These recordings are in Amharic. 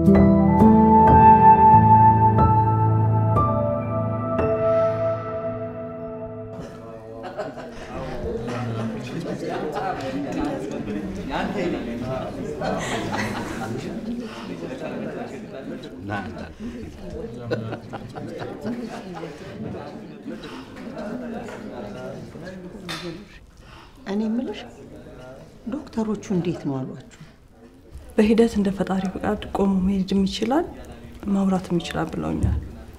እኔ የምልሽ ዶክተሮቹ እንዴት ነው አሏችሁ? በሂደት እንደ ፈጣሪ ፍቃድ ቆሞ መሄድም ይችላል ማውራትም ይችላል ብለውኛል።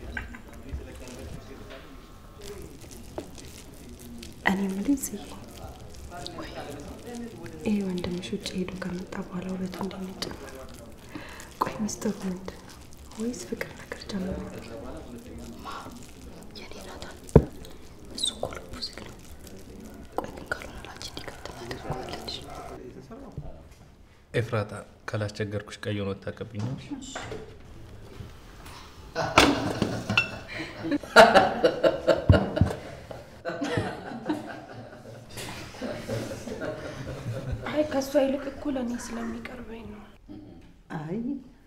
እኔ የምልሽ ጽዬ፣ ይህ ወንድምሽ ውጭ ሄዶ ከመጣ በኋላ ውበቱ እንዴት ነው የጨመረው? ቆይ ሚስጥሩ ምንድን ነው? ወይስ ፍቅር ነገር ጀምሮ? የኔ ናታን እሱ እኮ ልቡ ዝግ ነው። ቆይ ግን ካልሆነ ላንቺ እንዲከተል አደርገዋለች። ኤፍራታ ካላስቸገርኩሽ ቀይ ሆኖ ታቀብኛል። አይ ከእሷ ይልቅ እኮ ለእኔ ስለሚቀርበኝ ነው። አይ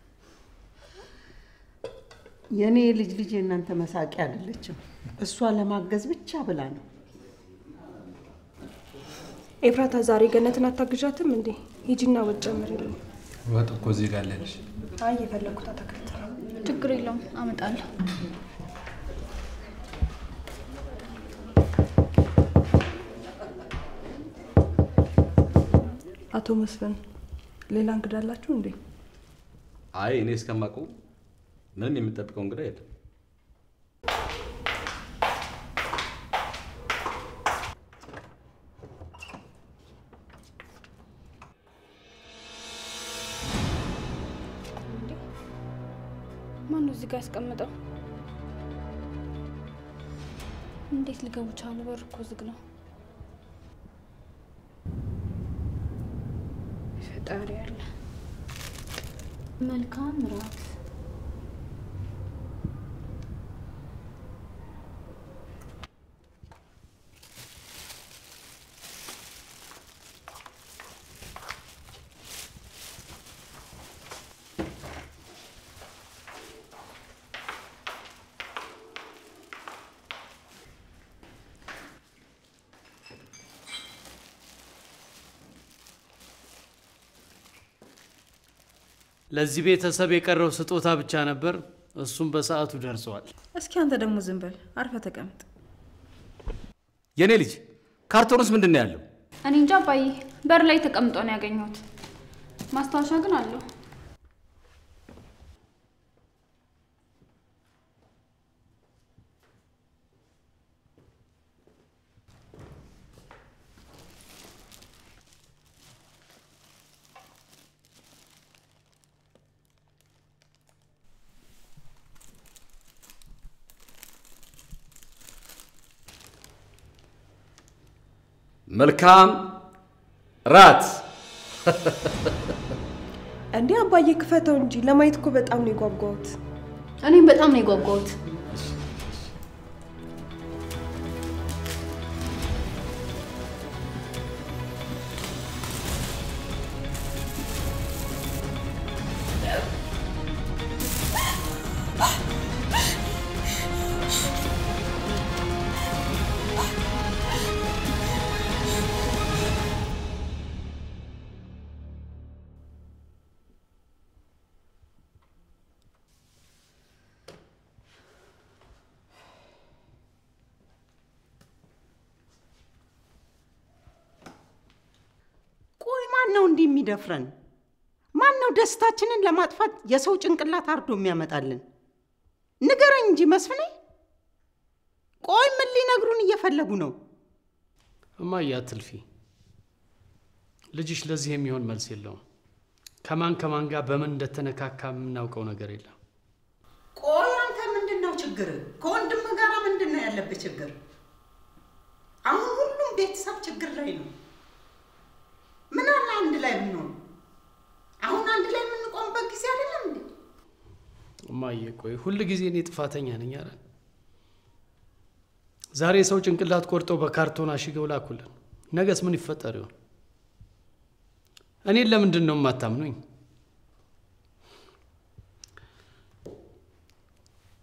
የእኔ ልጅ ልጅ የእናንተ መሳቂያ አይደለችም። እሷ ለማገዝ ብቻ ብላ ነው። ኤፍራታ ዛሬ ገነትን አታግዣትም እንዴ? ሂጂና ወጥ ጨምሪልኝ። ወጥ እኮ እዚህ ጋር አለልሽ። አይ የፈለግኩት አትክልት ነው። ችግር የለውም አመጣለሁ። አቶ መስፍን ሌላ እንግዳ አላችሁ እንዴ? አይ እኔ እስከማውቀው ምንም የምጠብቀው እንግዳ የለም። ማነው እዚህ ጋር ያስቀምጠው? እንዴት ሊገቡ ቻሉ? በር እኮ ዝግ ነው። ፈጣሪ ያለ መልካም ራት ለዚህ ቤተሰብ የቀረው ስጦታ ብቻ ነበር። እሱም በሰዓቱ ደርሰዋል። እስኪ አንተ ደግሞ ዝም በል፣ አርፈ ተቀምጥ። የእኔ ልጅ ካርቶን ውስጥ ምንድን ነው ያለው? እኔ እንጃ አባዬ፣ በር ላይ ተቀምጦ ነው ያገኘሁት። ማስታወሻ ግን አለው። መልካም ራት። እንዴ አባዬ ክፈተው እንጂ ለማየት እኮ በጣም ነው የጓጓሁት። እኔም በጣም ነው የጓጓሁት። ቆይ ማን ነው እንዲህ የሚደፍረን? ማን ነው ደስታችንን ለማጥፋት የሰው ጭንቅላት አርዶ የሚያመጣልን? ንገረኝ እንጂ መስፍኔ። ቆይ ምን ሊነግሩን እየፈለጉ ነው? እማዬ አትልፊ። ልጅሽ ለዚህ የሚሆን መልስ የለውም። ከማን ከማን ጋር በምን እንደተነካካ የምናውቀው ነገር የለም። ቆይ አንተ ምንድን ነው ችግር? ከወንድም ጋር ምንድን ነው ያለብህ ችግር? አሁን ሁሉም ቤተሰብ ችግር ላይ ነው። ምን አለ አንድ ላይ ብንሆን? አሁን አንድ ላይ የምንቆምበት ጊዜ አይደለም እንዴ? እማዬ ቆይ ሁል ጊዜ እኔ ጥፋተኛ ነኝ አለ። ዛሬ ሰው ጭንቅላት ቆርጠው በካርቶን አሽገው ላኩልን። ነገስ ምን ይፈጠር ይሆን? እኔን ለምንድን ነው የማታምኑኝ?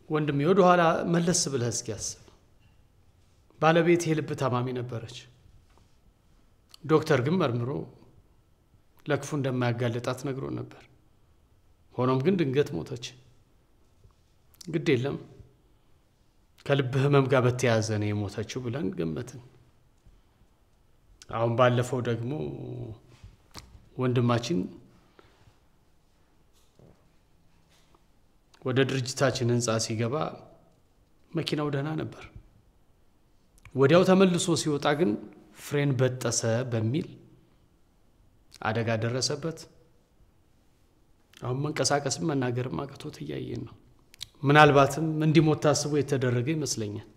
ወንድሜ ወደ ኋላ መለስ ብለህ እስኪ አስብ። ባለቤት የልብ ታማሚ ነበረች። ዶክተር ግን መርምሮ ለክፉ እንደማያጋልጣት ነግሮን ነበር። ሆኖም ግን ድንገት ሞተች። ግድ የለም ከልብ ህመም ጋር በተያያዘ ነው የሞተችው ብለን ገመትን። አሁን ባለፈው ደግሞ ወንድማችን ወደ ድርጅታችን ህንፃ ሲገባ መኪናው ደህና ነበር። ወዲያው ተመልሶ ሲወጣ ግን ፍሬን በጠሰ በሚል አደጋ ደረሰበት። አሁን መንቀሳቀስም መናገርም አቅቶት እያየን ነው። ምናልባትም እንዲሞት ታስቦ የተደረገ ይመስለኛል።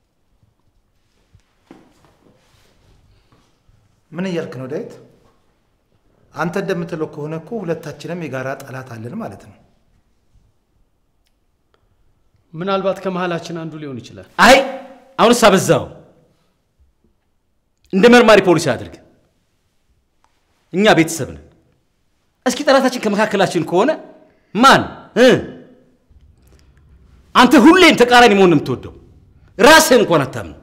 ምን እያልክ ነው ዳዊት? አንተ እንደምትለው ከሆነ እኮ ሁለታችንም የጋራ ጠላት አለን ማለት ነው። ምናልባት ከመሀላችን አንዱ ሊሆን ይችላል። አይ አሁንስ አበዛው። እንደ መርማሪ ፖሊስ አድርግ። እኛ ቤተሰብ ነን። እስኪ ጠላታችን ከመካከላችን ከሆነ ማን እ አንተ ሁሌም ተቃራኒ መሆን ነው የምትወደው። ራስህን እንኳን አታምነው።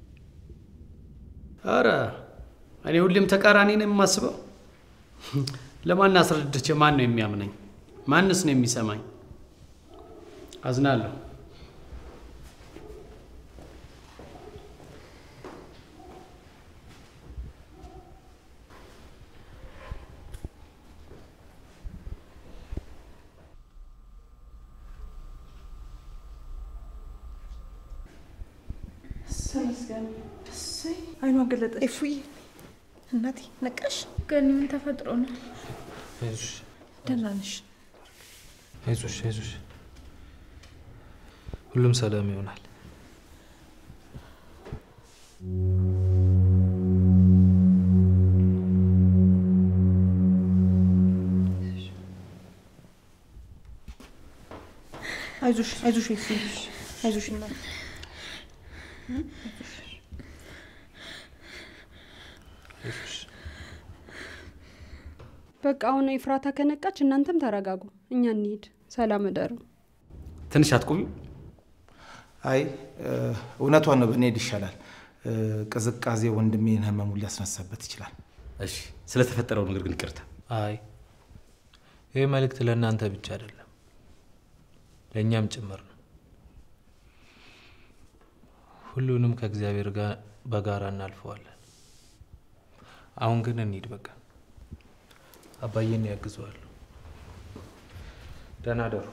አረ እኔ ሁሌም ተቃራኒ ነው የማስበው። ለማን አስረድቼ ማን ነው የሚያምነኝ? ማንስ ነው የሚሰማኝ? አዝናለሁ። አይኗ ገለጠች። እፉዬ እናቴ ነቃሽ? ገኒ ምን ተፈጥሮ ነው? አይዞሽ ደህና ነሽ? አይዞሽ አይዞሽ፣ ሁሉም ሰላም ይሆናል። አይዞሽ አይዞሽ እፉዬ አይዞሽ እናቴ አይዞሽ በቃ አሁን ኤፍራታ ከነቃች እናንተም ተረጋጉ፣ እኛ እንሂድ። ሰላም እደሩ። ትንሽ አትቆዩ? አይ እውነቷን ነው፣ ብንሄድ ይሻላል። እ፣ ቅዝቃዜ ወንድሜን ህመሙን ሊያስነሳበት ይችላል። እሺ፣ ስለተፈጠረው ነገር ግን ይቅርታ። አይ ይህ መልእክት ለእናንተ ብቻ አይደለም፣ ለእኛም ጭምር ነው። ሁሉንም ከእግዚአብሔር ጋር በጋራ እናልፈዋለን። አሁን ግን እንሂድ በቃ። አባዬን ያግዘዋለሁ። ደህና ደሩ።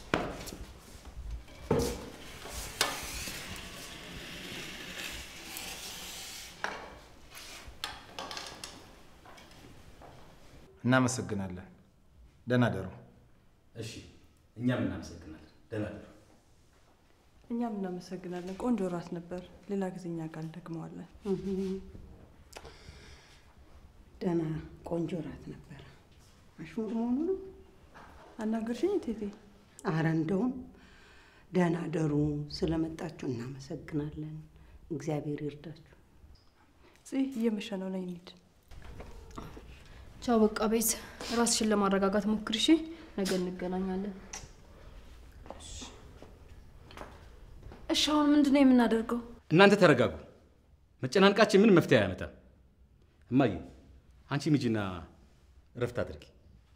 እናመሰግናለን። ደህና ደሩ። እሺ፣ እኛም እናመሰግናለን። ደህና እደሩ። እኛም እናመሰግናለን። ቆንጆ ራት ነበር። ሌላ ጊዜ እኛ ጋር እንደግመዋለን። ደህና ቆንጆ ራት ነበረ። አሽሙር መሆኑ ነው። አናገርሽኝ ቴቴ? አረ እንደውም ደህና ደሩ። ስለመጣችሁ እናመሰግናለን። እግዚአብሔር ይርዳችሁ። ጽ እየመሸ ነው፣ ነይ እንሂድ። ቻው በቃ ቤት ራስሽን ለማረጋጋት ሞክሪ እሺ። ነገ እንገናኛለን። እሺ አሁን ምንድን ነው የምናደርገው? እናንተ ተረጋጉ። መጨናንቃችን ምን መፍትሄ አያመጣም። እማዬ አንቺ ሚጂና እረፍት አድርጊ።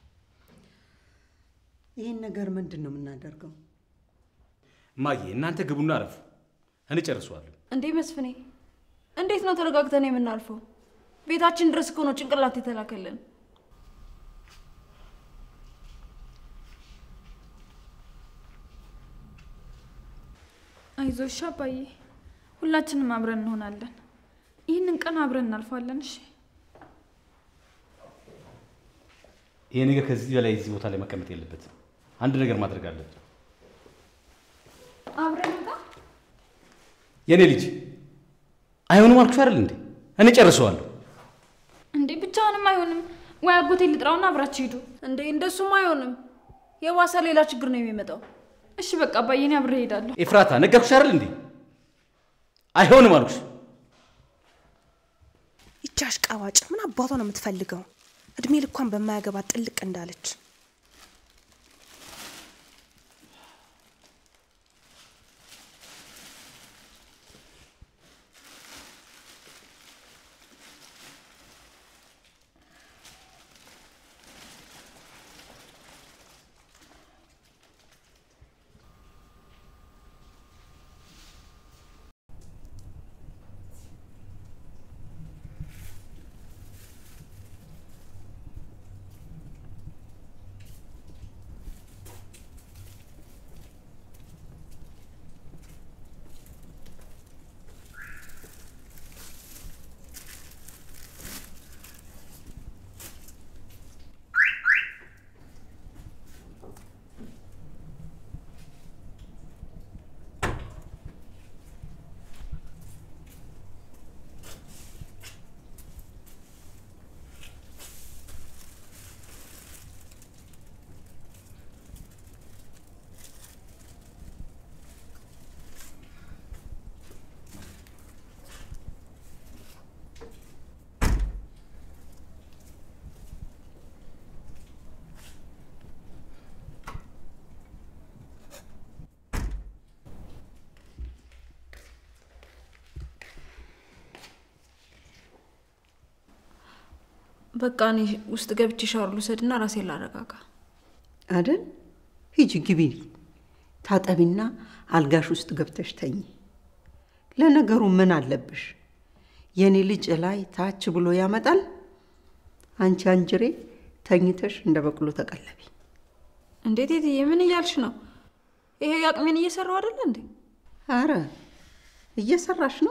ይህን ነገር ምንድን ነው የምናደርገው? እማዬ እናንተ ግቡና አረፉ፣ እኔ ጨርሰዋለሁ። እንዴ መስፍኔ፣ እንዴት ነው ተረጋግተን የምናልፈው? ቤታችን ድረስ እኮ ነው ጭንቅላት የተላከልን። አይዞሽ አባዬ፣ ሁላችንም አብረን እንሆናለን። ይህንን ቀን አብረን እናልፋለን። እሺ ይሄ ነገር ከዚህ በላይ እዚህ ቦታ ላይ መቀመጥ የለበትም። አንድ ነገር ማድረግ አለብን። አብረን እንውጣ። የእኔ ልጅ አይሆንም አልኩሽ አይደል እንዴ? እኔ ጨርሰዋለሁ። እንዴ ብቻውንም አይሆንም። ወይ አጎቴ ልጥራውና አብራችሁ ሂዱ። እንዴ እንደሱም አይሆንም። የባሰ ሌላ ችግር ነው የሚመጣው። እሺ በቃ አባዬ፣ እኔ አብሬ እሄዳለሁ። ኤፍራታ ነገርኩሽ አይደል እንዴ? አይሆንም አልኩሽ። ይቺ አሽቃባጭ ምን አባቷ ነው የምትፈልገው? እድሜ ልኳን በማያገባት ጥልቅ እንዳለች በቃ እኔ ውስጥ ገብቼ ሻወር ልውሰድና ራሴን ላረጋጋ። አይደል? ሂጂ ግቢ፣ ታጠቢና አልጋሽ ውስጥ ገብተሽ ተኝ። ለነገሩ ምን አለብሽ? የኔ ልጅ ላይ ታች ብሎ ያመጣል። አንቺ አንጅሬ ተኝተሽ እንደ በቅሎ ተቀለቢ። እንዴት የትዬ ምን እያልሽ ነው? ይሄ አቅሜን እየሰራው አይደለ እንዴ? አረ እየሰራሽ ነው።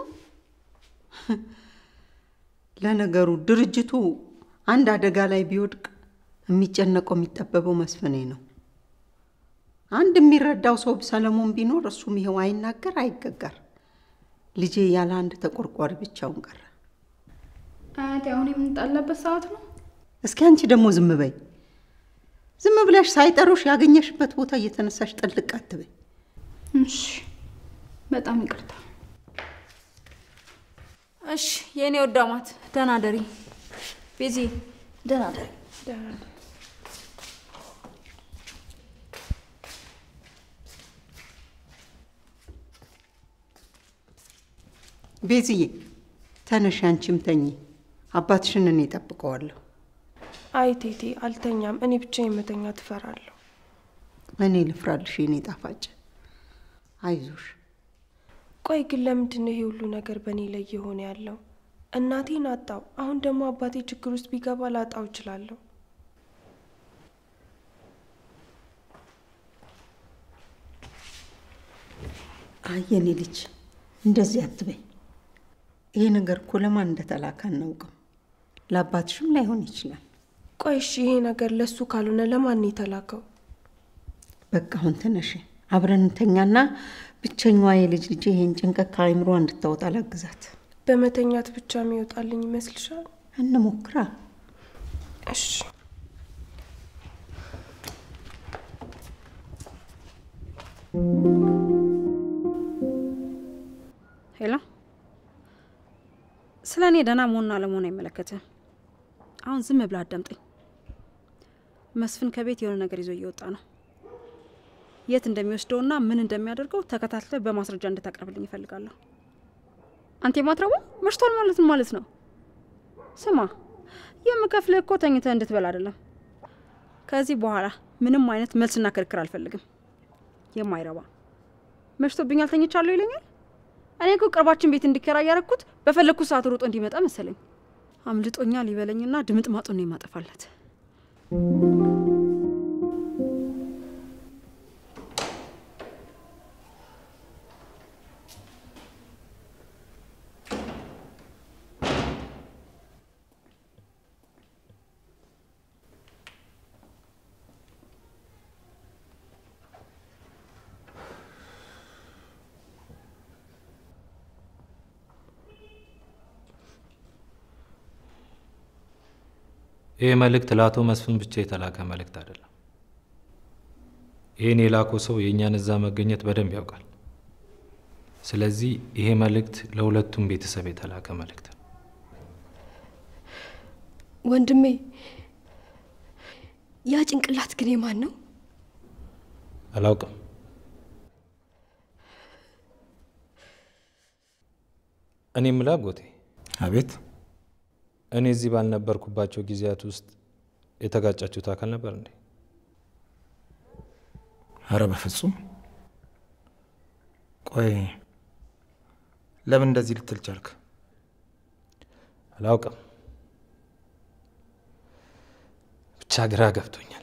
ለነገሩ ድርጅቱ አንድ አደጋ ላይ ቢወድቅ የሚጨነቀው የሚጠበበው መስፍኔ ነው። አንድ የሚረዳው ሰው ሰለሞን ቢኖር እሱም ይኸው አይናገር አይገጋር። ልጄ ያለ አንድ ተቆርቋሪ ብቻውን ቀረ። አያቴ አሁን የምንጣላበት ሰዓት ነው። እስኪ አንቺ ደግሞ ዝም በይ። ዝም ብለሽ ሳይጠሩሽ ያገኘሽበት ቦታ እየተነሳሽ ጥልቅ አትበይ። እሺ፣ በጣም ይቅርታ። እሺ የእኔ ወዳማት ደህና ደሪ። ቤዚ ደህና ደሪ። ቤዝዬ ተነሽ፣ አንቺም ተኚ። አባትሽን እኔ እጠብቀዋለሁ። አይ ቴቴ አልተኛም። እኔ ብቻ የመተኛ ትፈራለሁ። እኔ ልፍራልሽ የኔ ጣፋጭ። አይዞሽ። ቆይ ግን ለምንድን ነው ይሄ ሁሉ ነገር በእኔ ላይ የሆነ ያለው? እናቴን አጣው። አሁን ደግሞ አባቴ ችግር ውስጥ ቢገባ ላጣው እችላለሁ። አይ የኔ ልጅ እንደዚህ አትበይ። ይሄ ነገር እኮ ለማን እንደተላከ አናውቅም። ለአባትሽም ላይሆን ይችላል። ቆይ እሺ፣ ይሄ ነገር ለሱ ካልሆነ ለማን ነው የተላከው? በቃ አሁን ተነሽ፣ አብረን እንተኛና ብቸኛዋ የልጅ ልጅ ይሄን ጭንቀት ከአይምሮ እንድታወጣ ላግዛት። በመተኛት ብቻ የሚወጣልኝ ይመስልሻል? እንሞክራ። እሺ ሄሎ፣ ስለ እኔ ደህና መሆንና አለመሆን አይመለከትም። አሁን ዝም ብለህ አዳምጠኝ። መስፍን ከቤት የሆነ ነገር ይዞ እየወጣ ነው። የት እንደሚወስደውና ምን እንደሚያደርገው ተከታትለ በማስረጃ እንድታቀርብልኝ ይፈልጋለሁ። አንተ የማትረቡ መሽቷል ማለት ምን ማለት ነው? ስማ፣ የምከፍልህ እኮ ተኝተህ እንድትበላ አይደለም። ከዚህ በኋላ ምንም አይነት መልስና ክርክር አልፈልግም። የማይረባ መሽቶብኛል ተኝቻለሁ ይለኛል። እኔ እኮ ቅርባችን ቤት እንዲከራይ ያደረኩት በፈለግኩት ሰዓት ሮጦ እንዲመጣ መሰለኝ። አምልጦኛል ይበለኝና ድምጥ ማጡን ነው የማጠፋለት። ይህ መልእክት ለአቶ መስፍን ብቻ የተላከ መልእክት አይደለም። ይህን የላከው ሰው የእኛን እዛ መገኘት በደንብ ያውቃል። ስለዚህ ይሄ መልእክት ለሁለቱም ቤተሰብ የተላከ መልእክት ነው። ወንድሜ፣ ያ ጭንቅላት ግን የማን ነው? አላውቅም። እኔ የምልህ አጎቴ፣ አቤት። እኔ እዚህ ባልነበርኩባቸው ጊዜያት ውስጥ የተጋጫችሁት አካል ነበር እንዴ? አረ በፍጹም። ቆይ ለምን እንደዚህ ልትል ቻልክ? አላውቅም፣ ብቻ ግራ ገብቶኛል።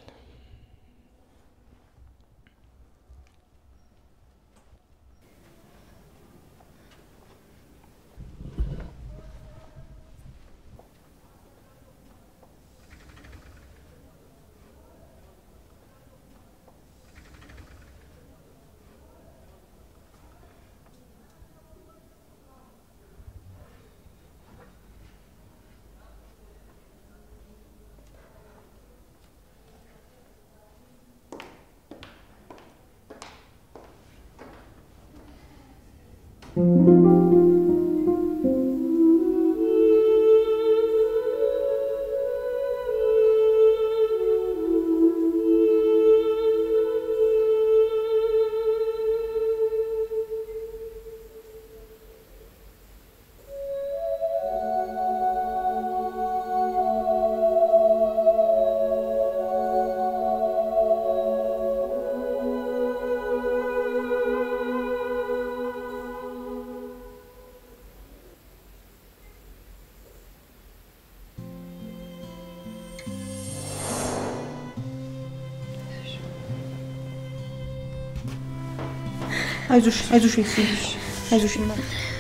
አይዞሽ አይዞሽ አይዞሽ አይዞሽ እናት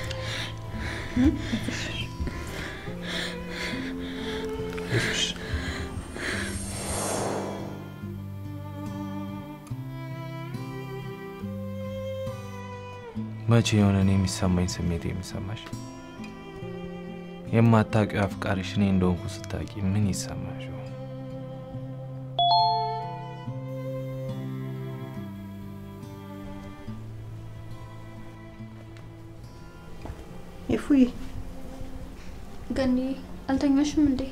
መቼ የሆነ እኔ የሚሰማኝ ስሜት የሚሰማሽ? የማታውቂው አፍቃሪሽ እኔ እንደሆንኩ ስታውቂ ምን ይሰማሽ? ይሆን? ይፉዬ ገኒ አልተኛሽም እንዴ?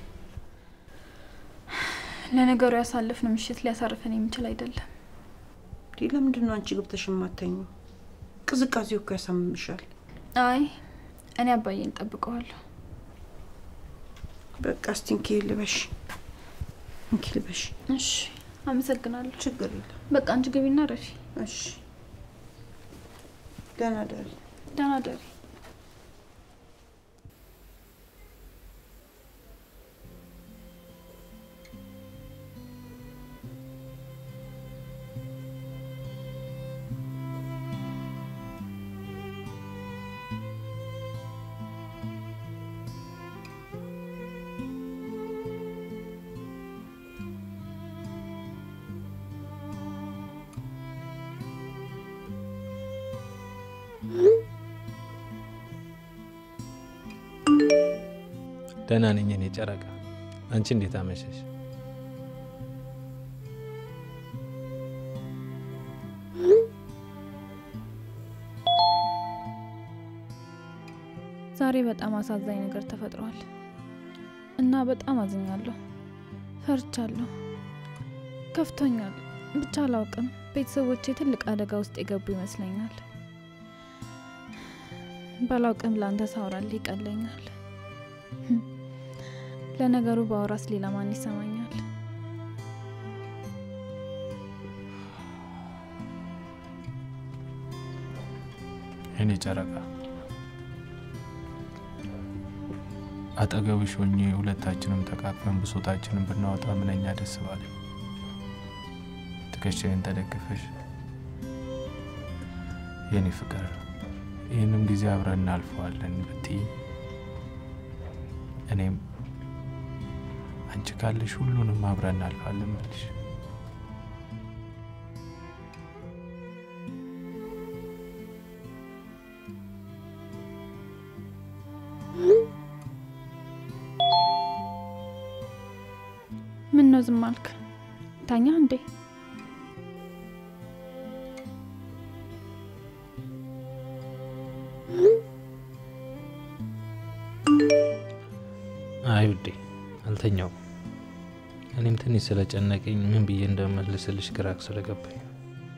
ለነገሩ ያሳለፍነው ምሽት ሊያሳርፈን የሚችል አይደለም። እንዴ ለምንድን ነው አንቺ ገብተሽ የማተኙ? ቅዝቃዜው እኮ ያሳምምሻል። አይ እኔ አባዬን እጠብቀዋለሁ። በቃ እስቲ እንኪ ልበሽ፣ እንኪ ልበሽ። እሺ አመሰግናለሁ። ችግር የለም። በቃ አንቺ ግቢና ረፊ። እሺ ደህና ደሪ። ደህና ደሪ። ደህና ነኝ እኔ ጨረቃ። አንቺ እንዴት አመሸሽ? ዛሬ በጣም አሳዛኝ ነገር ተፈጥሯል እና በጣም አዝኛለሁ፣ ፈርቻለሁ፣ ከፍቶኛል። ብቻ አላውቅም። ቤተሰቦቼ ትልቅ አደጋ ውስጥ የገቡ ይመስለኛል። ባላውቅም ለአንተ ሳውራልህ ይቀለኛል። ለነገሩ በአውራስ ሌላ ማን ይሰማኛል? እኔ ጨረቃ አጠገብሽ ሆኜ ሁለታችንም ተቃቅፈን ብሶታችንን ብናወጣ ምንኛ ደስ ባለኝ። ትከሻዬን ተደግፈሽ የኔ ፍቅር ይህንም ጊዜ አብረን እናልፈዋለን ብትይ እኔም አንቺ ካለሽ ሁሉንም አብረን እናልፋለን ብልሽ ምን ነው ዝም አልክ? ታኛ እንዴ? አይ ውዴ አልተኛውም። እኔም ትንሽ ስለጨነቀኝ ምን ብዬ እንደመልስልሽ ግራ ስለገባኝ ነው።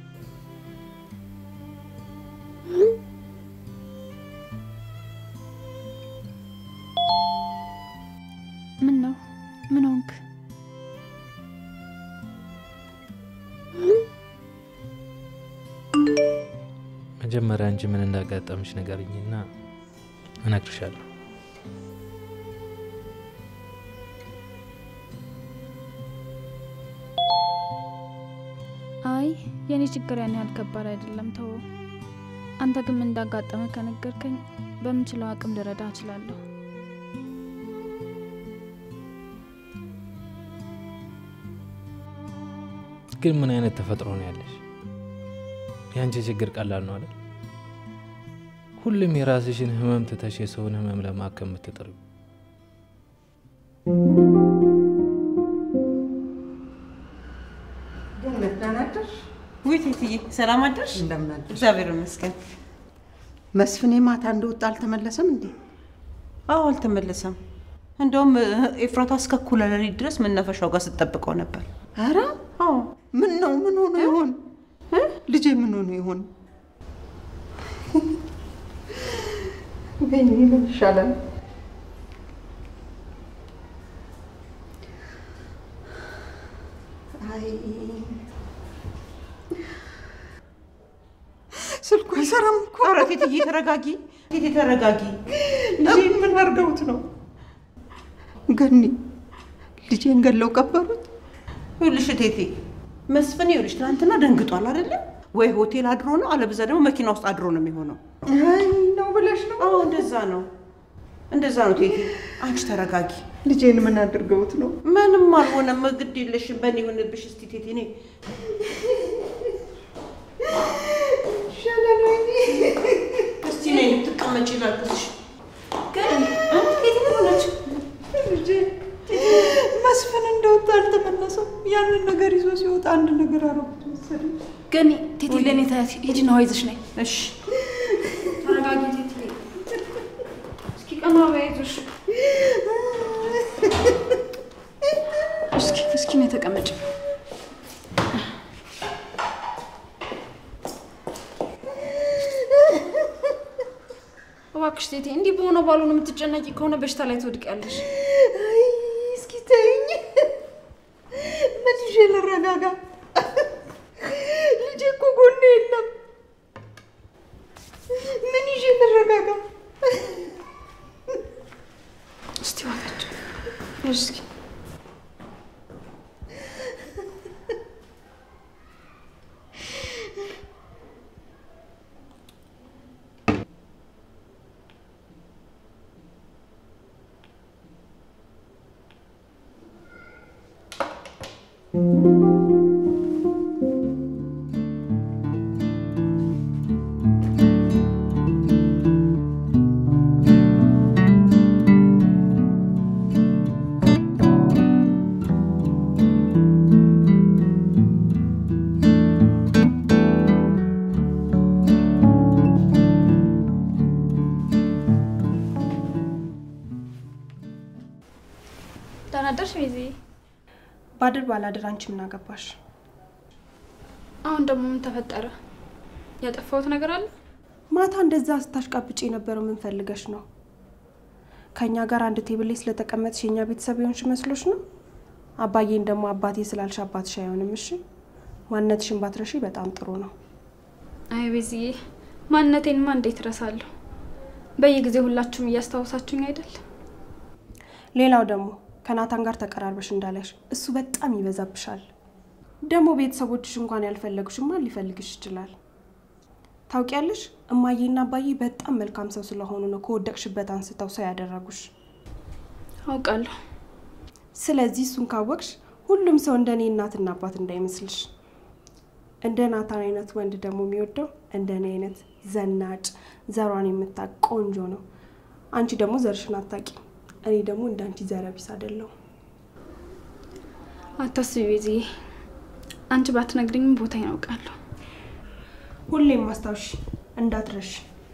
ምን ነው ምን ሆንክ? መጀመሪያ አንቺ ምን እንዳጋጠምሽ ንገሪኝና እነግርሻለሁ። አይ የኔ ችግር ያን ያህል ከባድ አይደለም፣ ተው። አንተ ግን ምን እንዳጋጠመ ከነገርከኝ በምችለው አቅም ልረዳ እችላለሁ። ግን ምን አይነት ተፈጥሮ ነው ያለሽ? የአንቺ ችግር ቀላል ነው አይደል? ሁሉም የራስሽን ህመም ትተሽ የሰውን ህመም ለማከም የምትጥሪው ገነት ደህና አደርሽ? ውይ ቴትዬ ሰላም አደርሽ? እንደምን አደርሽ? እግዚአብሔር ይመስገን። መስፍኔ ማታ እንደወጣ አልተመለሰም እንዴ? አዎ አልተመለሰም። እንደውም ኤፍራታ እስከ እኩለ ሌሊት ድረስ መናፈሻው ጋር ስትጠብቀው ነበር። ኧረ አዎ ምን ነው ምን ሆኖ ይሆን እ? ልጄ ምን ሆኖ ይሆን? ወይኔ ምን ይሻላል? አይ ስልኩ አይሰራም እኮ። ኧረ ቴትዬ ተረጋጊ፣ ቴቴ ተረጋጊ። ልጄን ምን አድርገውት ነው? ገኒ ልጄን ገለው ቀበሩት። ይኸውልሽ ቴቴ መስፍን ይኸውልሽ ትናንትና ደንግጧል አይደለ? ወይ ሆቴል አድሮ ነው፣ አለበዛ ደግሞ መኪና ውስጥ አድሮ ነው የሚሆነው። አይ ነው ብለሽ ነው? አዎ እንደዛ ነው፣ እንደዛ ነው። ቴቴ አንቺ ተረጋጊ። ልጄን ምን አድርገውት ነው? ምንም አልሆነም። ግድ የለሽም። በእኔ ይሁንብሽ። እስቲ ቴቴ እኔ እስቲ ነይ ልትቀመጪ ላግዝሽ። መስፍን እንደወጣ አልተመለሰም። ያንን ነገር ይዞ ሲወጣ አንድ ነገር አረጉት መሰለኝ። ገኒ ቴቴ ለእኔ ታያት ሂጂና ውሃ ይዘሽ ነይ። እሺ ተረጋጊ ቴቴ። እስኪ ቀና በይ አይዞሽ። እስኪ እስኪ ነይ ተቀመጭ። እባክሽ ቴቴ እንዲህ በሆነ ባልሆነ የምትጨነቂ ከሆነ በሽታ ላይ ትወድቂያለሽ። አይ እስኪ ተይኝ። ምን ይዤ ልረጋጋ? ልጄ እኮ ጎኔ የለም። ምን ይዤ ልረጋጋ? እስቲ እባካችሁ እስኪ ደህና አደርሽ ቤዚ? ባድር ባላድር አንቺ ምን አገባሽ? አሁን ደግሞ ምን ተፈጠረ? ያጠፋሁት ነገር አለ? ማታ እንደዛ ስታሽቃብጭ የነበረው ምን ፈልገሽ ነው? ከእኛ ጋር አንድ ቴብል ላይ ስለተቀመጥሽ የእኛ ቤተሰብ የሆንሽ መስሎሽ ነው? አባዬን ደግሞ አባቴ ስላልሽ አባትሽ አይሆንም። እሺ ማንነትሽን ባትረሺ በጣም ጥሩ ነው። አይ ቤዝዬ፣ ማንነቴንማ እንዴት እረሳለሁ? በየጊዜው ሁላችሁም እያስታወሳችሁኝ አይደል? ሌላው ደግሞ ከናታን ጋር ተቀራርበሽ እንዳለሽ እሱ በጣም ይበዛብሻል። ደግሞ ቤተሰቦችሽ እንኳን ያልፈለጉሽ ማን ሊፈልግሽ ይችላል? ታውቂያለሽ፣ እማዬና አባዬ በጣም መልካም ሰው ስለሆኑ ነው ከወደቅሽበት አንስተው ሰው ያደረጉሽ። አውቃለሁ። ስለዚህ እሱን ካወቅሽ ሁሉም ሰው እንደ እኔ እናትና አባት እንዳይመስልሽ። እንደ ናታን አይነት ወንድ ደግሞ የሚወደው እንደ እኔ አይነት ዘናጭ፣ ዘሯን የምታቅ ቆንጆ ነው። አንቺ ደግሞ ዘርሽን አታቂ። እኔ ደግሞ እንደ አንቺ ዘረቢስ አይደለሁ። አታስቢ ቤዝዬ፣ አንቺ ባትነግሪኝም ቦታ ያውቃለሁ። ሁሌም ማስታወሽ እንዳትረሽ።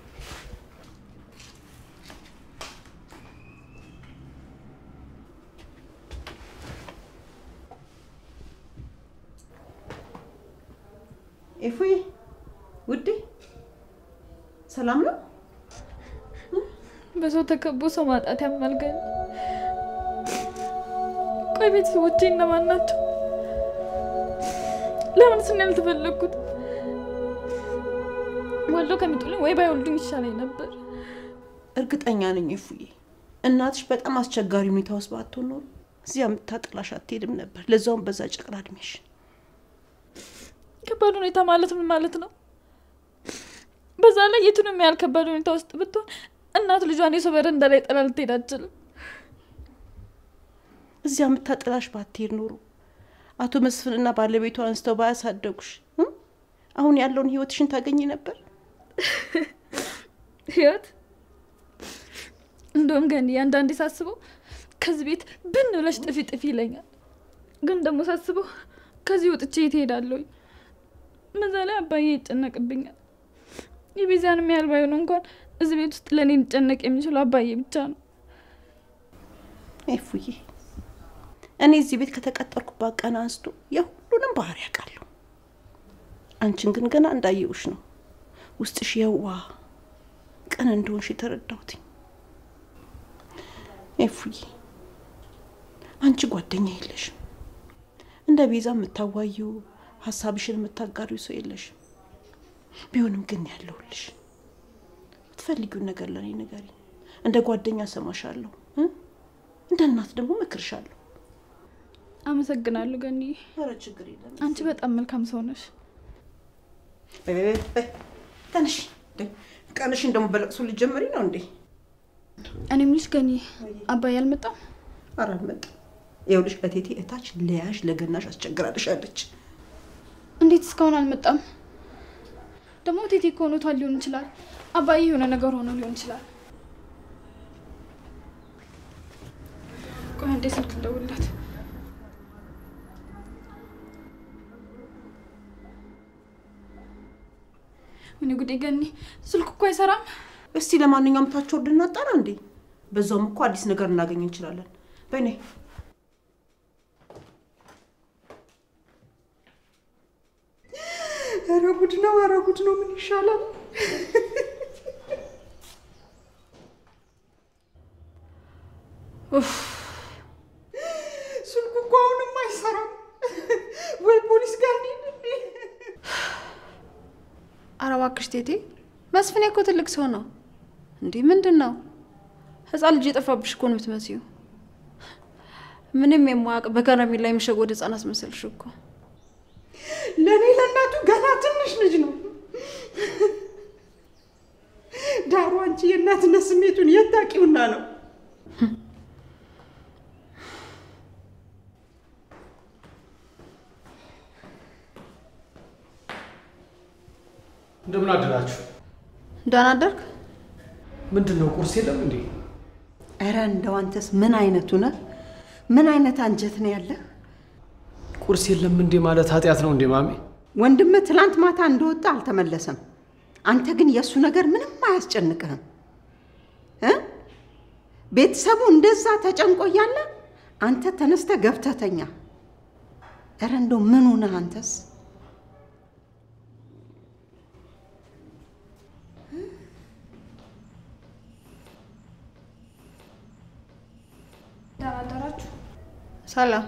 ኤፉዬ ውዴ ሰላም ነው? በሰው ተከቦ ሰው ማጣት ያማልገኝ። ቆይ ቤተሰቦቼ እነማን ናቸው? ለምን ስን ያልተፈለግኩት? ወልዶ ከሚጡልኝ ወይ ባይወልዱኝ ይሻለኝ ነበር። እርግጠኛ ነኝ ኤፉዬ፣ እናትሽ በጣም አስቸጋሪ ሁኔታ ውስጥ ባትሆን ኖሮ እዚያ የምታጥላሽ አትሄድም ነበር። ለዛውም በዛ ጨቅላ እድሜሽ። ከባድ ሁኔታ ማለት ምን ማለት ነው? በዛ ላይ የቱንም ያህል ከባድ ሁኔታ ውስጥ ብትሆን እናት ልጇን የሰው በረንዳ ላይ ጥላ ልትሄድ አትችልም። እዚያ የምታጥላሽ ባትሄድ ኖሮ አቶ መስፍንና ባለቤቱ አንስተው ባያሳደጉሽ እ? አሁን ያለውን ህይወትሽን ታገኝ ነበር። ህይወት እንደውም ገኒ አንዳንዴ ሳስበው ከዚህ ቤት ብን ብለሽ ጥፊ ጥፊ ይለኛል። ግን ደግሞ ሳስበው ከዚህ ወጥቼ የት እሄዳለሁኝ? በዛ ላይ አባዬ ይጨነቅብኛል። የቤዛንም ያህል ባይሆን እንኳን እዚህ ቤት ውስጥ ለእኔ ሊጨነቅ የሚችለው አባዬ ብቻ ነው። ኤፉዬ እኔ እዚህ ቤት ከተቀጠርኩባት ቀን አንስቶ የሁሉንም ባህሪ ያውቃለሁ። አንቺን ግን ገና እንዳየውሽ ነው ውስጥሽ የዋ ቅን እንደሆንሽ የተረዳሁት። ኤፉዬ አንቺ ጓደኛ የለሽም። እንደ ቤዛ የምታዋየው ሀሳብሽን የምታጋሪው ሰው የለሽም። ቢሆንም ግን ያለሁልሽ የምትፈልጊውን ነገር ለእኔ ንገሪ። እንደ ጓደኛ ሰማሻለሁ፣ እንደ እናት ደግሞ መክርሻለሁ። አመሰግናለሁ ገኒ። ኧረ ችግር የለም። አንቺ በጣም መልካም ሰው ነሽ። ተነሽ። ቀንሽን ደግሞ በለቅሶ ልጀምሪ ነው እንዴ? እኔ የምልሽ ገኒ አባዬ አልመጣም? ኧረ አልመጣም። ይኸውልሽ እቴቴ እታች ለያሽ ለገናሽ አስቸግራልሻለች። እንዴት እስካሁን አልመጣም? ደግሞ ቴቴ እኮ ሆኖቷል ሊሆን ይችላል። አባዬ የሆነ ነገር ሆኖ ሊሆን ይችላል። ቆይ አንዴ ስልክ እንደውልላት። ምን ጉዴ ገኒ፣ ስልኩ እኮ አይሰራም። እስቲ ለማንኛውም ታች ወርድ እናጣራ እንዴ? በዛውም እኮ አዲስ ነገር እናገኝ እንችላለን። በኔ ኧረ ጉድ ነው! ኧረ ጉድ ነው! ምን ይሻላል? ስልኩ እኮ አሁንም አይሰራም። ወይ ፖሊስ ጋር እንሂድ እንዴ? ኧረ እባክሽ ቴቴ፣ መስፍኔ እኮ ትልቅ ሰው ነው። እንዲህ ምንድን ነው ህፃን ልጅ የጠፋብሽ እኮ ነው የምትመስዩ። ምንም የማያውቅ በከረሜላ የሚሸወድ ህፃን አስመሰልሽ እኮ። ለእኔ ለእናቱ ገና ትንሽ ልጅ ነው። ዳሩ አንቺ የእናትነት ስሜቱን የት ታውቂውና ነው? እንደምን አደራችሁ? ደህና አደርክ? ምንድን ነው ቁርስ የለም እንዴ? ኧረ እንደው አንተስ ምን አይነቱ ነህ? ምን አይነት አንጀት ነው ያለህ? ቁርስ የለም እንዴ ማለት ኃጢአት ነው እንዴ ማሜ? ወንድምህ ትላንት ማታ እንደወጣ አልተመለሰም። አንተ ግን የእሱ ነገር ምንም አያስጨንቅህም እ ቤተሰቡ እንደዛ ተጨንቆ እያለ አንተ ተነስተህ ገብተህ ተኛ። ኧረ እንደው ምኑ ነህ አንተስ? ደህና አደራችሁ? ሰላም።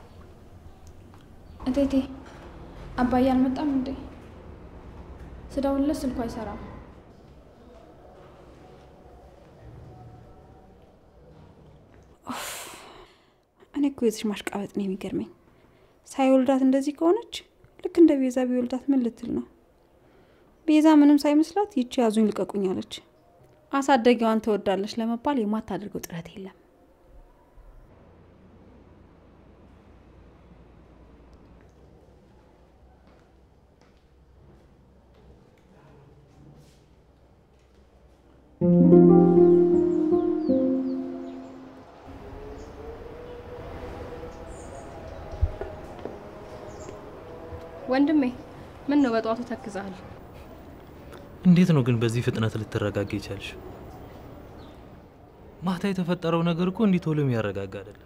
እቴቴ አባዬ አልመጣም እንዴ? ስደውልለት ስልኩ አይሰራም። እኔ እኮ የዚች ማሽቃበጥ ነው የሚገርመኝ። ሳይወልዳት እንደዚህ ከሆነች ልክ እንደ ቤዛ ቢወልዳት ምን ልትል ነው? ቤዛ ምንም ሳይመስላት ይቺ ያዙኝ ልቀቁኝ አለች። አሳደጊዋን ትወዳለች ለመባል የማታደርገው ጥረት የለም። ወንድሜ ምን ነው በጠዋቱ ተክዛሃል? እንዴት ነው ግን በዚህ ፍጥነት ልትረጋጋ ይቻልሽ? ማታ የተፈጠረው ነገር እኮ እንዲህ ቶሎ የሚያረጋጋ አይደለም።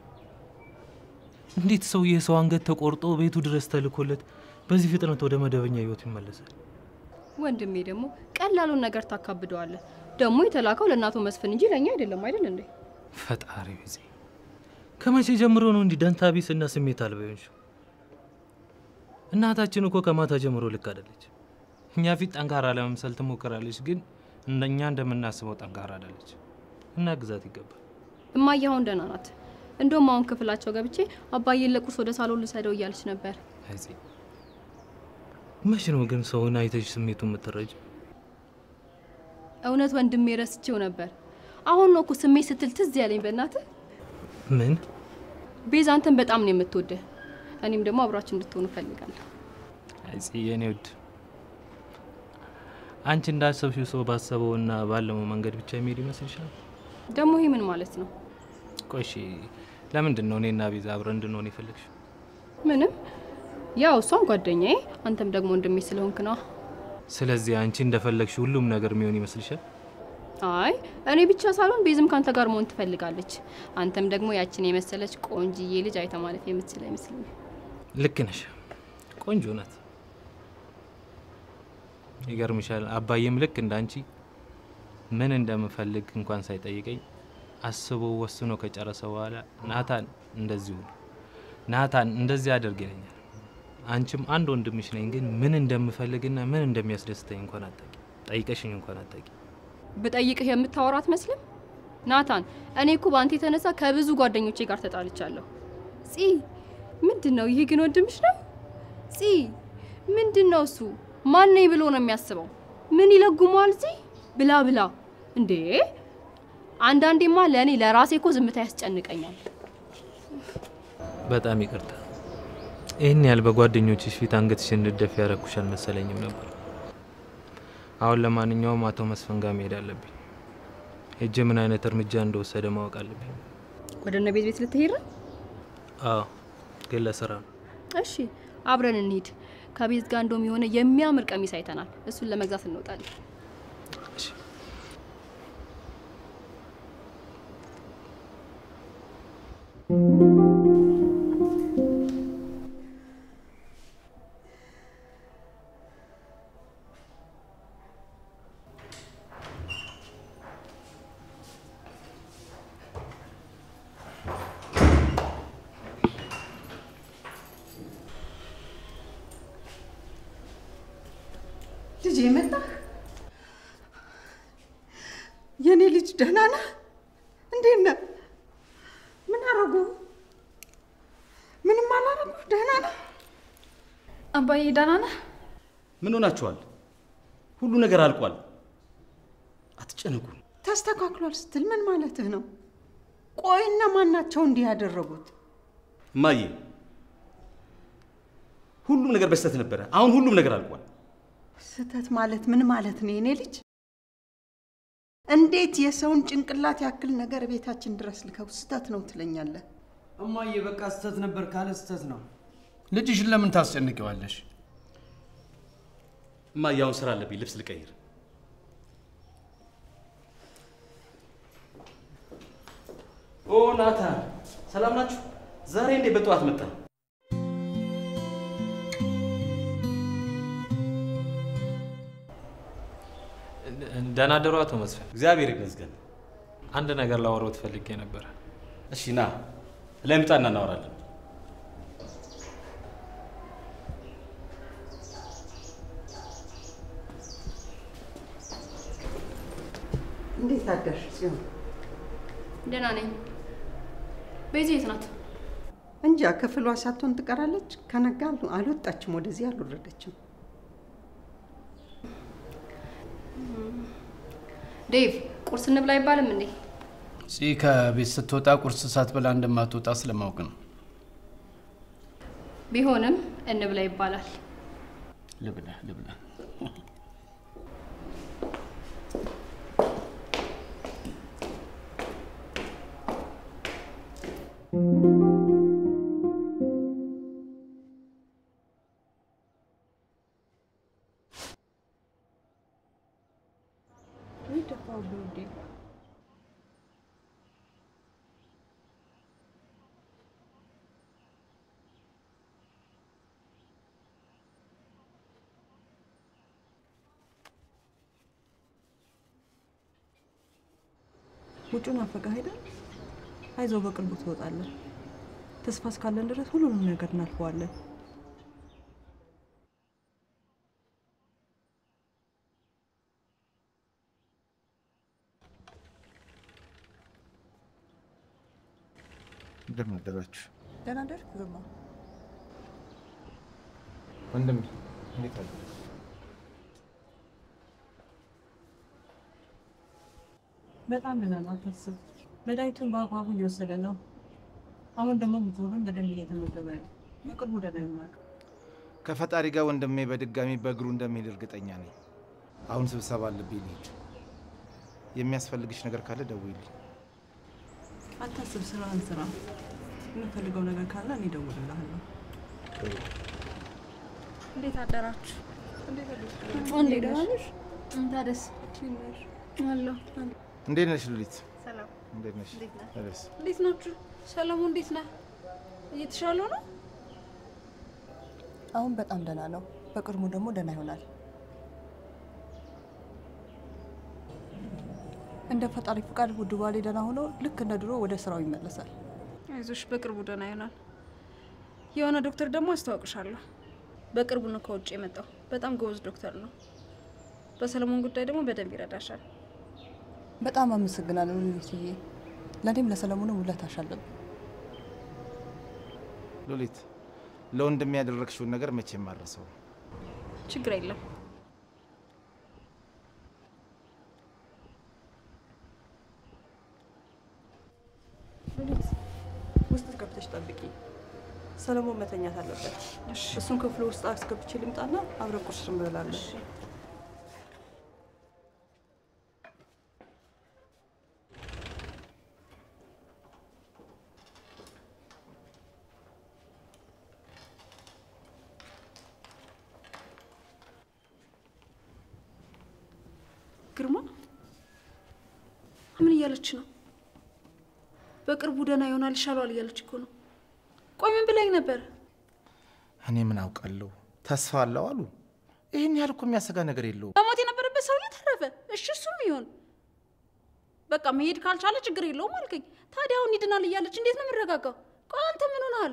እንዴት ሰው የሰው አንገት ተቆርጦ ቤቱ ድረስ ተልኮለት በዚህ ፍጥነት ወደ መደበኛ ህይወቱ ይመለሳል? ወንድሜ ደግሞ ቀላሉን ነገር ታካብደዋለህ። ደግሞ የተላከው ለእናቶ መስፍን እንጂ ለእኛ አይደለም አይደል እንዴ? ፈጣሪ ጊዜ ከመቼ ጀምሮ ነው እንዲህ ደንታ ቢስ እና ስሜት አልባ የሆንሽው? እናታችን እኮ ከማታ ጀምሮ ልክ አይደለች። እኛ ፊት ጠንካራ ለመምሰል ትሞክራለች፣ ግን እኛ እንደምናስበው ጠንካራ አይደለች። እና ግዛት ይገባል። እማዬ አሁን ደህና ናት። እንደውም አሁን ክፍላቸው ገብቼ አባዬን ለቁርስ ወደ ሳሎን ልሰደው እያለች ነበር። አይዚ መቼ ነው ግን ሰውን አይተሽ ስሜቱ የምትረጅ? እውነት ወንድሜ ረስቼው ነበር። አሁን ነው እኮ ስሜት ስትል ትዝ ያለኝ። በእናትህ ምን ቤዛ አንተን በጣም ነው የምትወደህ። እኔም ደግሞ አብራችሁ እንድትሆኑ እፈልጋለሁ። አይዚ የኔ ውድ አንቺ እንዳሰብሽው ሰው ባሰበውና ባለመው መንገድ ብቻ የሚሄድ ይመስልሻል? ደግሞ ይሄ ምን ማለት ነው? ቆይ እሺ፣ ለምንድን ነው እኔና ቤዛ አብረን እንድንሆን የፈለግሽው? ምንም ያው እሷም ጓደኛዬ አንተም ደግሞ ወንድሜ ስለሆንክ ነው። ስለዚህ አንቺ እንደፈለግሽ ሁሉም ነገር የሚሆን ይመስልሻል? አይ እኔ ብቻ ሳልሆን ቤዝም ካንተ ጋር መሆን ትፈልጋለች። አንተም ደግሞ ያችን የመሰለች ቆንጅዬ ልጅ አይተ ማለት የምትችል አይመስለኝም። ልክ ነሽ፣ ቆንጆ ናት። ይገርምሻል፣ አባዬም ልክ እንዳንቺ ምን እንደምፈልግ እንኳን ሳይጠይቀኝ አስቦ ወስኖ ከጨረሰ በኋላ ናታን እንደዚሁ ነው፣ ናታን እንደዚህ አድርግ ይለኛል። አንቺም አንድ ወንድምሽ ነኝ፣ ግን ምን እንደምፈልግና ምን እንደሚያስደስተኝ እንኳን አታቂ፣ ጠይቀሽኝ እንኳን አታቂ። ብጠይቅህ የምታወራ አትመስልም። ናታን እኔ እኮ በአንተ የተነሳ ከብዙ ጓደኞቼ ጋር ተጣልቻለሁ። ጺ ምንድን ነው ይሄ? ግን ወንድምሽ ነው? ጺ ምንድን ነው እሱ? ማን ነኝ ብሎ ነው የሚያስበው? ምን ይለጉመዋል እዚህ ብላ ብላ እንዴ! አንዳንዴማ ለእኔ ለራሴ እኮ ዝምታ ያስጨንቀኛል። በጣም ይቅርታ። ይህን ያህል በጓደኞችሽ ፊት አንገትሽን እንድትደፊ ያረኩሽ አልመሰለኝም ነበር። አሁን ለማንኛውም አቶ መስፍን ጋር መሄድ አለብኝ። ሄጄ ምን አይነት እርምጃ እንደወሰደ ማወቅ አለብኝ። ወደ እነ ቤት ቤት ልትሄድ ነው? አዎ፣ ግን ለስራ ነው። እሺ አብረን እንሂድ። ከቤት ጋር እንደውም የሆነ የሚያምር ቀሚስ አይተናል። እሱን ለመግዛት እንወጣለን። ልጅ የመጣህ የኔ ልጅ ደህና ነህ? እንዴት ነህ? ምን አረጉ? ምንም አላረጉ? ደህና ነህ? አባዬ ደህና ነህ? ምን ሆናችኋል? ሁሉ ነገር አልቋል። አትጨነቁ። ተስተካክሏል ስትል ምን ማለትህ ነው? ቆይ እነማን ናቸው እንዲህ ያደረጉት? እማዬ፣ ሁሉም ነገር በስተት ነበረ። አሁን ሁሉም ነገር አልቋል። ስህተት ማለት ምን ማለት ነው የኔ ልጅ? እንዴት የሰውን ጭንቅላት ያክል ነገር ቤታችን ድረስ ልከው ስህተት ነው ትለኛለህ? እማዬ በቃ ስህተት ነበር ካለ ስህተት ነው። ልጅሽን ለምን ታስጨንቂዋለሽ? እማዬ፣ አሁን ስራ አለብኝ። ልብስ ልቀይር። ኦ ናታን፣ ሰላም ናችሁ? ዛሬ እንዴት በጠዋት መጣ? ደህና አደሩ አቶ መስፍን። እግዚአብሔር ይመስገን። አንድ ነገር ላወራዎት ፈልጌ ነበር። እሺ ና ለምጣና እናወራለን። እንዴት አደርሽ ጽዮን? ደህና ነኝ። ቤዛ የት ናት? እንጃ ክፍሏ ሳትሆን ትቀራለች። ከነጋ አልወጣችም፣ ወደዚህ አልወረደችም። ዴቭ ቁርስ እንብላ አይባልም እንዴ? ፂ ከቤት ስትወጣ ቁርስ ሳትበላ እንደማትወጣ ስለማውቅ ነው። ቢሆንም እንብላ ይባላል። ልብላ ልብላ። ውጩን ናፈቀህ አይደል? አይዞህ በቅርቡ ትወጣለህ። ተስፋ እስካለን ድረስ ሁሉንም ነገር እናልፈዋለን። እንደምን አደራችሁ ደህና ደርክ ግርማ? ወንድሜ? እንዴት አለ? በጣም ደህና ነው፣ አታስብ። መድኃኒቱን በአግባቡ እየወሰደ ነው። አሁን ደግሞ ምግቡን በደንብ እየተመገበ ነው። በቅርቡ ደህና ይሆናል። ከፈጣሪ ጋር ወንድሜ በድጋሚ በእግሩ እንደሚሄድ እርግጠኛ ነኝ። አሁን ስብሰባ አለብኝ ልሂድ። የሚያስፈልግሽ ነገር ካለ ደውይልኝ። አታስብ፣ ስራህን ስራ። የምፈልገው ነገር ካለ እኔ እደውልልሃለሁ። እንዴት አደራችሁ? እንዴት እንዴት ነሽ? ታደስ አለሁ። እንዴት ነሽ ሉሊት? ሰላም። እንዴት ነሽ? እንዴት ነህ? ደስ እንዴት ናችሁ? ሰለሙ እንዴት ነህ? እየተሻለው ነው? አሁን በጣም ደህና ነው። በቅርቡ ደግሞ ደህና ይሆናል። እንደ ፈጣሪ ፍቃድ ውድ ባሌ ደህና ሆኖ ልክ እንደ ድሮ ወደ ስራው ይመለሳል። አይዞሽ፣ በቅርቡ ደህና ይሆናል። የሆነ ዶክተር ደግሞ አስተዋውቅሻለሁ። በቅርቡ ነው ከውጭ የመጣው። በጣም ጎበዝ ዶክተር ነው። በሰለሞን ጉዳይ ደግሞ በደንብ ይረዳሻል። በጣም አመሰግናለሁ ሉሊትዬ። ለእኔም ለሰለሞንም ውለታሽ አለብኝ። ሉሊት፣ ለወንድሜ ያደረግሽውን ነገር መቼም አልረሳውም። ችግር የለም። ጠብቂ። ሰለሞን መተኛት አለበት። እሱን ክፍሉ ውስጥ አስገብቼ ልምጣና አብረን ቁርስ እንበላለን። ግርማ ምን እያለች ነው? በቅርቡ ደህና ይሆናል ይሻለዋል እያለች እኮ ነው። ቆይ ምን ብላኝ ነበር? እኔ ምን አውቃለሁ? ተስፋ አለው አሉ። ይህን ያህል እኮ የሚያሰጋ ነገር የለውም። መሞት የነበረበት ሰውዬ ተረፈ። እሺ እሱም ይሆን በቃ መሄድ ካልቻለ ችግር የለውም አልከኝ። ታዲያ አሁን ይድናል እያለች እንዴት ነው የምረጋጋው? ቆይ አንተ ምን ሆነሃል?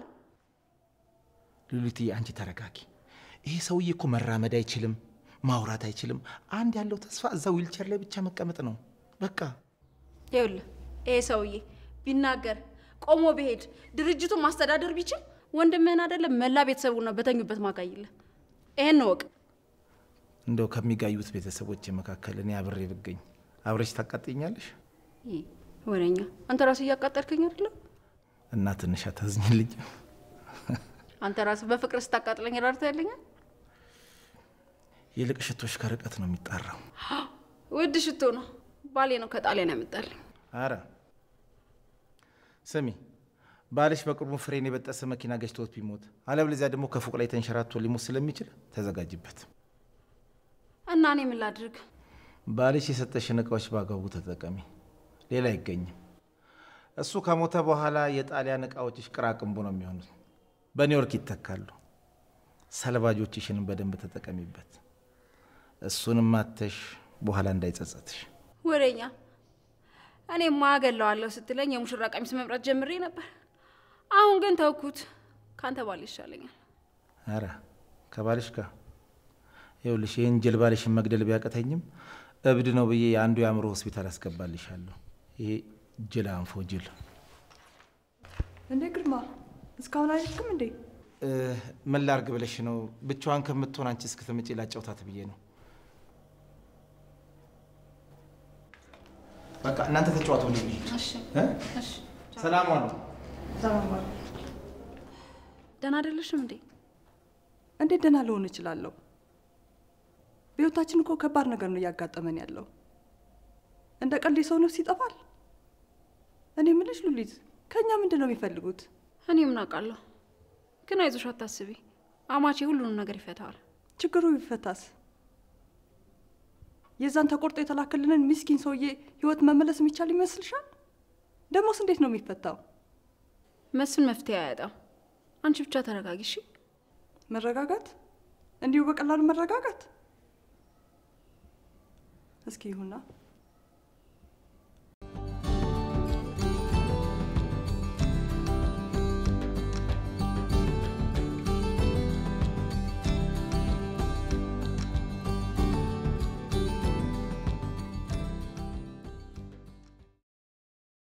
ሉሊትዬ አንቺ ተረጋጊ። ይሄ ሰውዬ እኮ መራመድ አይችልም፣ ማውራት አይችልም። አንድ ያለው ተስፋ እዛ ዊልቸር ላይ ብቻ መቀመጥ ነው። በቃ ይኸውልህ ይሄ ሰውዬ ቢናገር ቆሞ ቢሄድ ድርጅቱን ማስተዳደር ቢችል ወንድምህን አይደለም መላ ቤተሰቡን ነው በተኙበት ማጋይልህ። ይሄን ነው ወቅ እንደው ከሚጋዩት ቤተሰቦች መካከል እኔ አብሬ ብገኝ አብረሽ ታቃጥኛለሽ? ወሬኛ አንተ ራስህ እያቃጠልከኝ አይደለም? እና ትንሽ አታዝኝልኝ? አንተ ራስህ በፍቅር ስታቃጥለኝ ራርታ ያለኛል። ይልቅ ሽቶሽ ከርቀት ነው የሚጣራው። ውድ ሽቶ ነው፣ ባሌ ነው ከጣሊያን ያመጣልኝ። አረ ስሚ፣ ባልሽ በቅርቡ ፍሬን የበጠሰ መኪና ገጭቶት ቢሞት አለበለዚያ ደግሞ ከፎቅ ላይ ተንሸራቶ ሊሞት ስለሚችል ተዘጋጅበት። እና እኔ ምን ላድርግ? ባልሽ የሰጠሽን እቃዎች በአግባቡ ተጠቀሚ። ሌላ አይገኝም። እሱ ከሞተ በኋላ የጣሊያን እቃዎችሽ ቅራቅንቦ ነው የሚሆኑት፣ በኒውዮርክ ይተካሉ። ሰልባጆችሽንም በደንብ ተጠቀሚበት። እሱንም ማተሽ በኋላ እንዳይጸጸትሽ። ወሬኛ እኔ ማገለዋለሁ ስትለኝ የሙሽራ ቀሚስ መምረጥ ጀምሬ ነበር። አሁን ግን ተውኩት። ካንተ ባል ይሻለኛል። አረ ከባልሽ ጋር ይኸውልሽ፣ ይህን ጅል ባልሽን መግደል ቢያቀተኝም እብድ ነው ብዬ የአንዱ የአእምሮ ሆስፒታል አስገባልሻለሁ። ይሄ ጅል አንፎ ጅል። እንዴ ግርማ፣ እስካሁን አይልክም እንዴ? እ፣ ምን ላርግ ብለሽ ነው? ብቻዋን ከምትሆን አንቺ እስክትመጪ ላጫውታት ብዬ ነው። በቃ እናንተ ተጫዋቱ። እሺ እሺ። ሰላም ዋሉ። ደህና አይደለሽም እንዴ? እንዴት ደህና ልሆን እችላለሁ? በህይወታችን እኮ ከባድ ነገር ነው እያጋጠመን ያለው። እንደ ቀልድ የሰው ነፍስ ይጠፋል። እኔ ምልሽ ሉሊት፣ ከእኛ ምንድን ነው የሚፈልጉት? እኔ ምን አውቃለሁ። ግን አይዞሽ፣ አታስቢ። አማቼ ሁሉንም ነገር ይፈታዋል። ችግሩ ቢፈታስ የዛን ተቆርጦ የተላከልንን ምስኪን ሰውዬ ህይወት መመለስ የሚቻል ይመስልሻል? ደግሞስ እንዴት ነው የሚፈታው? መስፍን መፍትሄ አያጣም። አንቺ ብቻ ተረጋጊ እሺ? መረጋጋት? እንዲሁ በቀላሉ መረጋጋት? እስኪ ይሁና